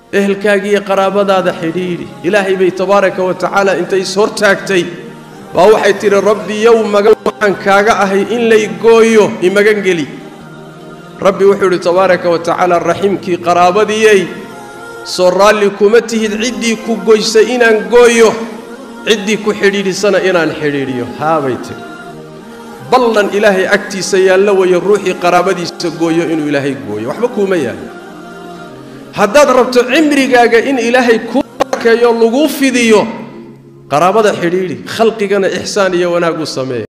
ehelkaaga iyo qaraabadaada xidhiidhi ilaahay bay tabaaraka wa tacaala intay is hortaagtay baa waxay tidhi rabbi yow magan waxaan kaaga ahay in lay gooyo imagan geli rabbi wuxuu idhi tabaaraka wa tacaala raximkii qaraabadiiyey soo raalli kuma tihid ciddii ku goysay inaan gooyo ciddii ku xidhiidhisana inaan xidhiidhiyo haabay tidhi ballan ilaahay agtiisa yaallo wayo ruuxii qaraabadiisa gooyo inuu ilaahay gooyo waxba kuuma yaallo haddaad rabto cimrigaaga in ilaahay kuu barkeeyo laguu fidiyo qaraabada xidhiidhi khalqigana ixsaan iyo wanaag u sameeya